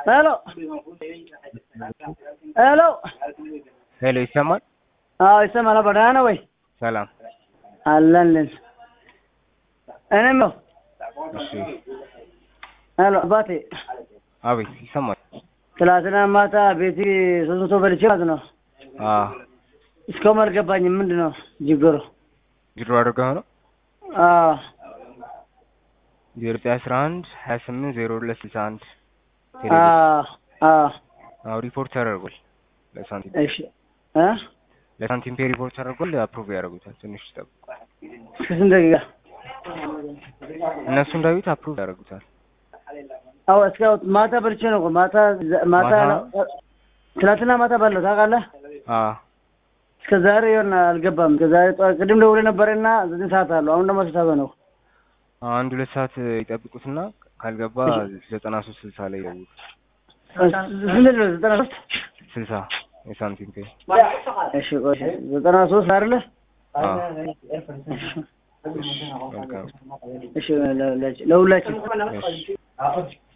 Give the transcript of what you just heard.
ሄሎ ሄሎ ሄሎ ይሰማል? አዎ ይሰማል። አባ ደህና ነህ ወይ? ሰላም። አለንልን። እኔም ነው። እሺ። ሄሎ አባቴ፣ አቤት ይሰማል? ትላንትና ማታ ቤቲ ሶስት መቶ በልቼ ማለት ነው። አዎ። እስካሁን አልገባኝም። ምንድን ነው ችግሩ? ጅሮ አድርገው ነው አዎ ዜሮ ዘጠኝ አስራ አንድ ሀያ ስምንት ዜሮ ሁለት ስልሳ አንድ አዎ አዎ። አዎ ሪፖርት ተደርጓል ለሳንቲም እሺ እ ለሳንቲም ፔ ሪፖርት ተደርጓል። አፕሩቭ ያደርጉታል። ትንሽ ይጠብቁ። እስከ ስንት ደቂቃ? እነሱ እንዳዩት አፕሩቭ ያደርጉታል። አዎ እስከ ማታ በልቼ ነው እኮ ማታ ማታ ማታ? ትናንትና ማታ ባለው ታውቃለህ። አዎ እስከ ዛሬ ይሆን አልገባም። እስከ ዛሬ ጠዋት ቅድም ደውለህ ነበረና ዘጠኝ ሰዓት አለው። አሁን ደግሞ ስንት ሰዓት ነው? አንድ ሁለት ሰዓት ይጠብቁትና ካልገባ ዘጠና ሶስት ስልሳ ላይ ይደውሉ። ስንት ነው? ዘጠና ሶስት ስልሳ የሳንቲም ፔ እሺ ቆይ ዘጠና ሶስት አይደለ? አዎ መልካም እሺ ለሁላችን እሺ